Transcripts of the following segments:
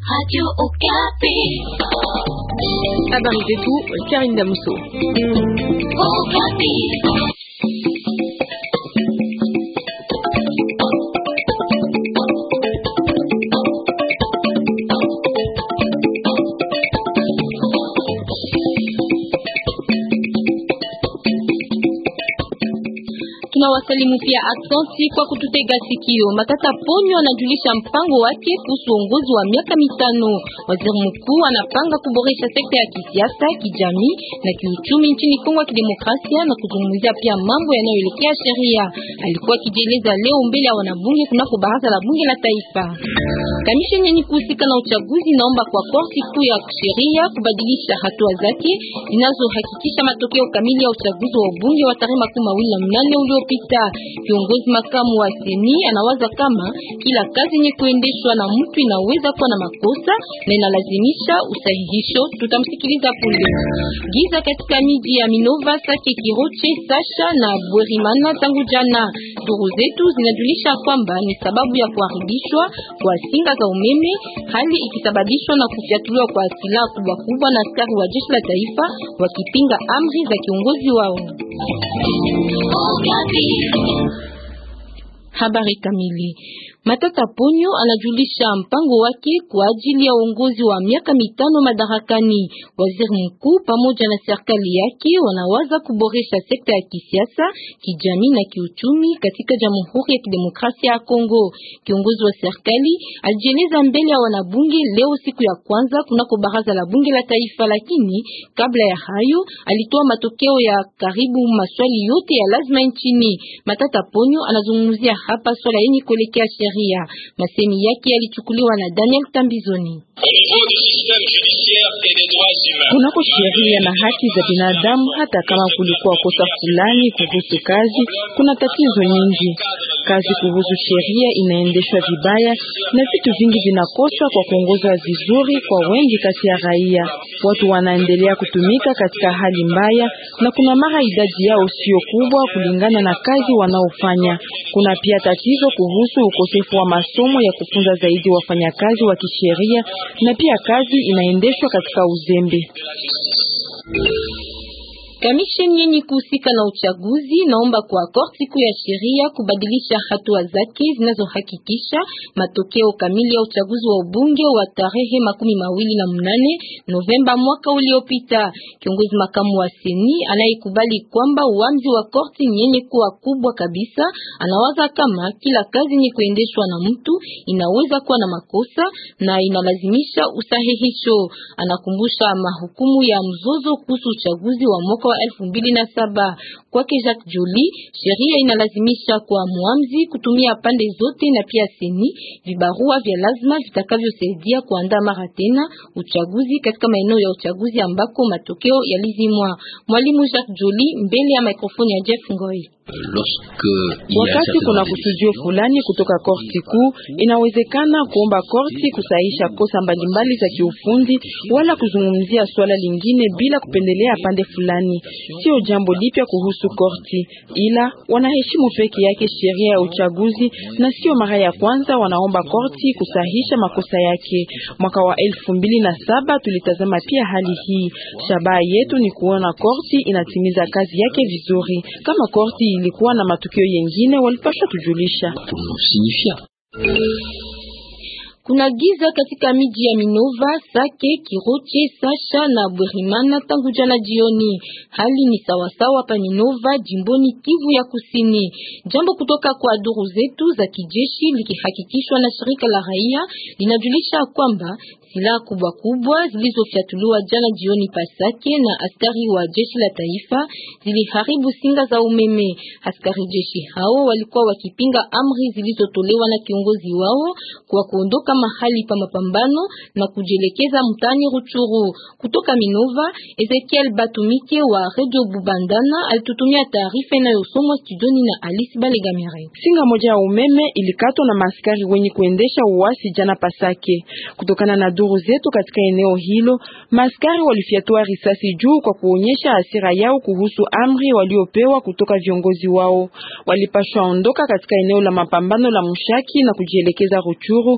Radio Okapi. Habari zetu Karinda Muso. Okapi. Tunawasalimu pia aksanti kwa kututega sikio. Matata Ponyo anajulisha mpango wake kuhusu uongozi wa miaka mitano. Waziri mkuu anapanga kuboresha sekta ya kisiasa, kijamii na kiuchumi nchini Kongo ya Kidemokrasia na kuzungumzia pia mambo yanayoelekea sheria. Alikuwa akijieleza leo mbele ya wanabunge kunako baraza la bunge la taifa. Kamisheni yenye kuhusika na uchaguzi naomba kwa korti kuu ya sheria kubadilisha hatua zake zinazohakikisha matokeo kamili ya uchaguzi wa ubunge wa tarehe makumi mawili na mnane uliopita. Kiongozi makamu wa seni anawaza kama kila kazi yenye kuendeshwa na mtu inaweza kuwa na makosa na inalazimisha usahihisho. Tutamsikiliza punde. Giza katika miji ya Minova, Sake, Kiroche, Sasha na Bwerimana tangu jana. Duru zetu zinajulisha kwamba ni sababu ya kuharibishwa kwa singa za umeme, hali ikisababishwa na kufyatuliwa kwa silaha kubwa kubwa na askari wa jeshi la taifa wakipinga amri za kiongozi wao. Okapi. Habari kamili. Matata Ponyo anajulisha mpango wake kwa ajili ya uongozi wa miaka mitano madarakani. Waziri mkuu pamoja na serikali yake wanawaza kuboresha sekta ya kisiasa, kijamii na kiuchumi katika Jamhuri ya Kidemokrasia ya Kongo. Kiongozi wa serikali alijieleza mbele ya wanabunge leo siku ya kwanza kunako baraza la bunge la taifa, lakini kabla ya hayo alitoa matokeo ya karibu maswali yote ya lazima nchini. Matata Ponyo anazungumzia hapa swala yenye kuelekea sheria. Masemi yake yalichukuliwa na Daniel Tambizoni. Kunako sheria na haki za binadamu, hata kama kulikuwa kosa fulani kuhusu kazi, kuna tatizo nyingi. Kazi kuhusu sheria inaendeshwa vibaya na vitu vingi vinakoswa kwa kuongozwa vizuri kwa wengi kati ya raia. Watu wanaendelea kutumika katika hali mbaya, na kuna mara idadi yao sio kubwa kulingana na kazi wanaofanya. Kuna pia tatizo kuhusu ukosefu wa masomo ya kufunza zaidi wafanyakazi wa kisheria, na pia kazi inaendeshwa katika uzembe. Kamisheni yenye kuhusika na uchaguzi naomba kwa korti kuu ya sheria kubadilisha hatua zake zinazohakikisha matokeo kamili ya uchaguzi wa ubunge wa tarehe makumi mawili na mnane Novemba mwaka uliopita. Kiongozi makamu wa seni anayekubali kwamba uamuzi wa korti ni yenye kuwa kubwa kabisa, anawaza kama kila kazi yenye kuendeshwa na mtu inaweza kuwa na makosa na inalazimisha usahihisho. Anakumbusha mahukumu ya mzozo kuhusu uchaguzi wa mwaka wa elfu mbili na saba. Kwake Jacques Joly, sheria inalazimisha kwa muamzi kutumia pande zote na pia seni vibarua vya lazima vitakavyosaidia kuandaa mara tena uchaguzi katika maeneo ya uchaguzi ambako matokeo yalizimwa. Mwalimu Jacques Joly mbele ya mikrofoni ya Jeff Ngoi. Wakati kuna kusudio fulani kutoka korti kuu, inawezekana kuomba korti kusahisha kosa mbalimbali za kiufundi wala kuzungumzia swala lingine bila kupendelea pande fulani. Sio jambo lipya kuhusu korti, ila wanaheshimu peke yake sheria ya uchaguzi, na sio mara ya kwanza wanaomba korti kusahisha makosa yake. Mwaka wa elfu mbili na saba tulitazama pia hali hii. Shabaha yetu ni kuona korti inatimiza kazi yake vizuri. Kama korti ilikuwa na matukio yengine walipaswa tujulisha. Kuna giza katika miji ya Minova, Sake, Kiroche, Sasha na Bwerimana tangu jana jioni. Hali ni sawasawa pa Minova, jimboni Kivu ya Kusini. Jambo kutoka kwa duru zetu za kijeshi likihakikishwa na shirika la raia linajulisha kwamba silaha kubwa kubwa zilizofyatuliwa jana jioni Pasake na askari wa jeshi la taifa ziliharibu singa za umeme. Askari jeshi hao walikuwa wakipinga amri zilizotolewa na kiongozi wao kwa kuondoka mahali pa mapambano na kujielekeza mtani Ruchuru. Kutoka Minova, Ezekiel Batumike wa Radio Bubandana alitutumia taarifa inayosomwa studioni na Alice Balegamire. Singa moja ya umeme ilikatwa na maaskari wenye kuendesha uasi jana Pasake. Kutokana na duru zetu katika eneo hilo, maaskari walifyatua risasi juu kwa kuonyesha hasira yao kuhusu amri waliopewa kutoka viongozi wao. Walipashwa ondoka katika eneo la mapambano la Mushaki na kujielekeza Ruchuru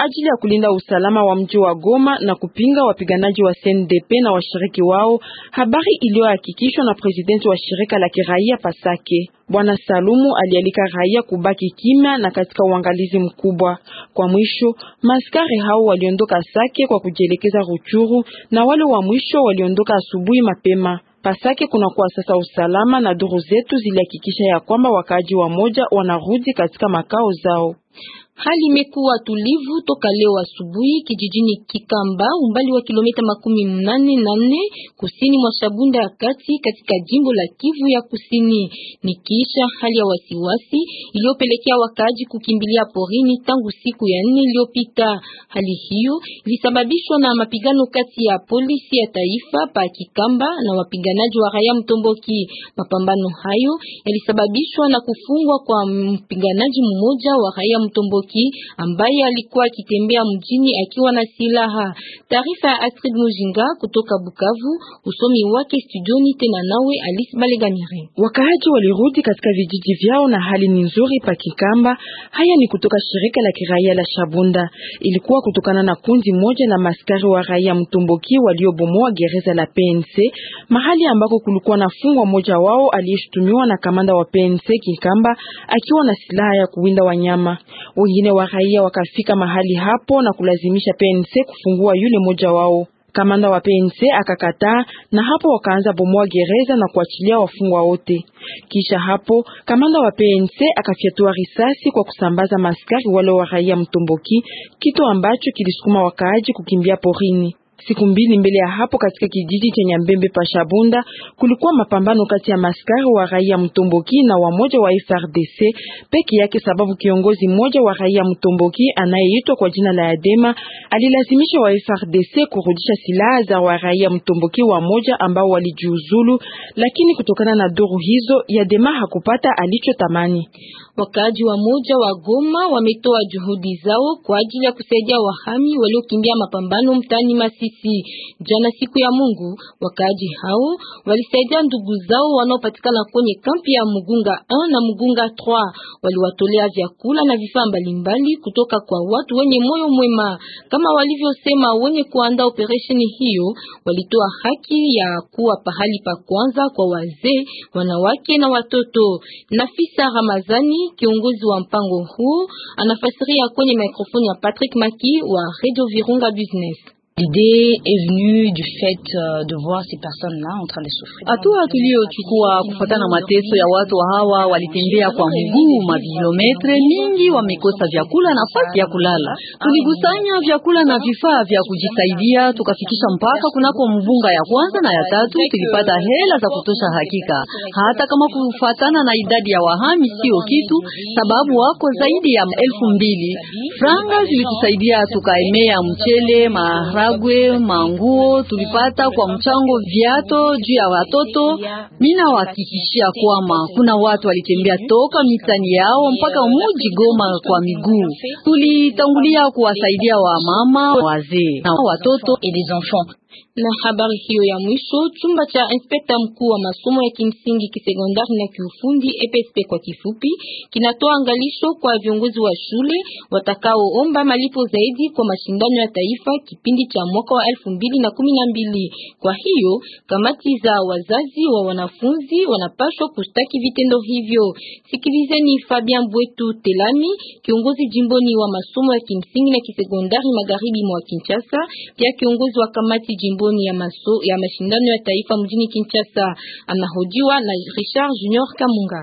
ajili ya kulinda usalama wa mji wa Goma na kupinga wapiganaji wa CNDP na washiriki wao, habari iliyohakikishwa na presidenti wa shirika la kiraia Pasake. Bwana Salumu alialika raia kubaki kimya na katika uangalizi mkubwa. Kwa mwisho, maskari hao waliondoka Sake kwa kujielekeza Ruchuru na wale wa mwisho waliondoka asubuhi mapema. Pasake kunakuwa sasa usalama na duru zetu zilihakikisha ya kwamba wakaaji wa moja wanarudi katika makao zao. Hali imekuwa tulivu toka leo asubuhi kijijini Kikamba, umbali wa kilomita makumi mnane na nne kusini mwa Shabunda ya kati katika jimbo la Kivu ya Kusini. Ni kisha hali ya wasiwasi iliyopelekea wakaaji kukimbilia porini tangu siku ya nne iliyopita. Hali hiyo ilisababishwa na mapigano kati ya polisi ya taifa pa Kikamba na wapiganaji wa raia Mtomboki. Mapambano hayo yalisababishwa na kufungwa kwa mpiganaji mmoja wa raia Mtomboki ambaye alikuwa akitembea mjini akiwa na silaha. Taarifa ya Astrid Mujinga kutoka Bukavu, usomi wake studioni tena nawe Alice Balegamire. Wakaaji walirudi katika vijiji vyao na hali ni nzuri pa Kikamba. Haya ni kutoka shirika la kiraia la Shabunda. Ilikuwa kutokana na kundi moja la maskari wa raia Mtomboki waliobomoa gereza la PNC mahali ambako kulikuwa na fungwa mmoja wao aliyeshutumiwa na kamanda wa PNC Kikamba akiwa na silaha ya kuwinda wanyama. Wengine wa raia wakafika mahali hapo na kulazimisha PNC kufungua yule mmoja wao. Kamanda wa PNC akakataa na hapo wakaanza bomoa gereza na kuachilia wafungwa wote. Kisha hapo kamanda wa PNC akafyatua risasi kwa kusambaza maskari wale wa raia Mtomboki, kitu ambacho kilisukuma wakaaji kukimbia porini. Siku mbili mbele ya hapo katika kijiji cha Nyambembe pa Shabunda kulikuwa mapambano kati ya maskari wa raia Mtomboki na wamoja wa FRDC peke yake, sababu kiongozi mmoja wa raia Mtomboki anayeitwa kwa jina la Yadema alilazimisha wa FRDC kurudisha silaha za wa raia Mtomboki wa moja ambao walijiuzulu, lakini kutokana na duru hizo Yadema hakupata alichotamani. Wakaaji wa moja wa Goma wametoa juhudi zao kwa ajili ya kusaidia wahami waliokimbia mapambano mtaani Masisi. Jana siku ya Mungu, wakaaji hao walisaidia ndugu zao wanaopatikana kwenye kampi ya Mugunga 1 na Mugunga 3. Waliwatolea vyakula na vifaa mbalimbali kutoka kwa watu wenye moyo mwema. Kama walivyosema wenye kuandaa operesheni hiyo, walitoa haki ya kuwa pahali pa kwanza kwa wazee, wanawake na watoto. Nafisa Ramazani kiongozi wa mpango huu anafasiria kwenye mikrofoni ya Patrick Maki wa Radio Virunga Business. L'idée est venue du fait de voir ces personnes-là en train de souffrir. Hatua tuliyochukua kufuatana na mateso ya watu hawa, walitembea kwa mguu mavilometre mingi, wamekosa vyakula na nafasi ya kulala. Tulikusanya vyakula na vifaa vya kujisaidia, tukafikisha mpaka kunako mvunga ya kwanza na ya tatu. Tulipata hela za kutosha hakika, hata kama kufuatana na idadi ya wahami sio kitu, sababu wako zaidi ya elfu mbili. Franga zilitusaidia tukaemea mchele, mahara gwe manguo tulipata kwa mchango, viato juu ya watoto. Mina wahakikishia kwamba kuna watu walitembea toka mitani yao mpaka muji Goma kwa miguu. Tulitangulia kuwasaidia wa mama, wazee na watoto et des enfants. Na habari hiyo ya mwisho, chumba cha inspekta mkuu wa masomo ya kimsingi kisekondari na kiufundi EPSP kwa kifupi, kinatoa angalisho kwa viongozi wa shule watakaoomba malipo zaidi kwa mashindano ya taifa kipindi cha mwaka wa elfu mbili na kumi na mbili. Kwa hiyo kamati za wazazi wa wanafunzi wanapaswa kustaki vitendo hivyo. Sikilizeni Fabian Bwetu Telami, kiongozi jimboni wa masomo ya kimsingi na kisekondari magharibi mwa Kinshasa, pia kiongozi wa kamati jimboni ya maso ya mashindano ya taifa mjini Kinshasa. Anahojiwa na Richard Junior Kamunga.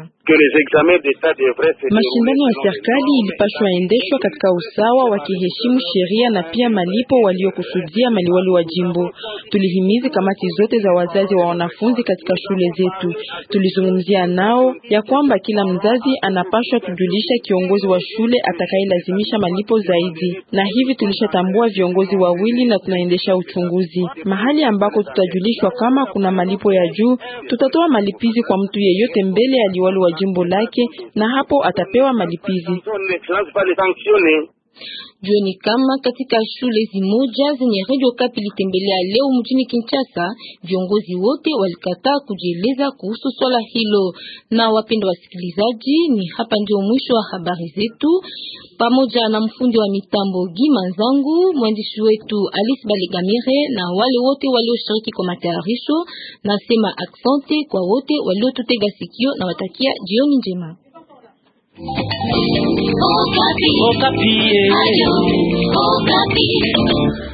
Mashindano ya serikali ilipashwa endeshwa katika usawa wakiheshimu sheria na pia malipo waliokusudia maliwali wa jimbo. Tulihimizi kamati zote za wazazi wa wanafunzi katika shule zetu. Tulizungumzia nao ya kwamba kila mzazi anapashwa kujulisha kiongozi wa shule atakayelazimisha malipo zaidi, na hivi tulishatambua viongozi wawili na tunaendesha uchunguzi. Mahali ambako tutajulishwa kama kuna malipo ya juu, tutatoa malipizi kwa mtu yeyote mbele ya liwali wa jimbo lake na hapo atapewa malipizi. Jueni kama katika shule zimoja zenye Radio Kapi litembelea leo mjini Kinshasa, viongozi wote walikataa kujieleza kuhusu swala hilo. Na wapenda wasikilizaji, ni hapa ndio mwisho wa habari zetu, pamoja na mfundi wa mitambo Gima Nzangu, mwandishi wetu Alice Balegamire na wale wote walioshiriki kwa matayarisho. Nasema aksante kwa wote waliotutega sikio na watakia jioni njema. Okapi. Okapi. Ayo, Okapi.